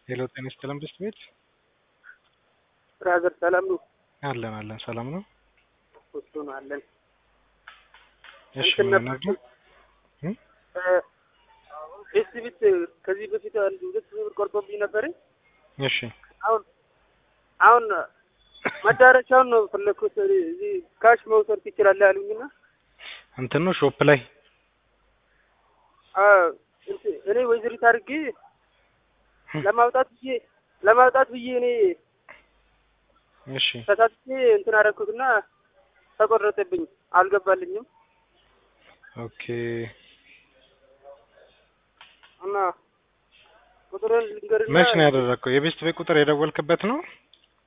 ሄሎ ጤና ይስጥልን ብስት ቤት ብራዘር ሰላም ነው? አለን አለን ሰላም ነው። እሱ ነው አለን። እሺ እንትን ምን ነበር- ነበር? ኤስ ቤት ከዚህ በፊት አንድ ሁለት ሺህ ብር ቆርጦብኝ ነበር። እሺ አሁን አሁን መዳረሻውን ነው ፈለግኩት። እዚህ ካሽ መውሰድ ትችላለህ ያሉኝና እንትን ነው ሾፕ ላይ አ፣ እንትን እኔ ወይዘሪት አድርጌ ለማውጣት ብዬ ለማውጣት ብዬ እኔ እሺ ተሳትቼ እንትን አደረኩትና ተቆረጠብኝ፣ አልገባልኝም ኦኬ እና ቁጥሩን ልንገርና መች ነው ያደረግከው? የቤስት ቤት ቁጥር የደወልክበት ነው?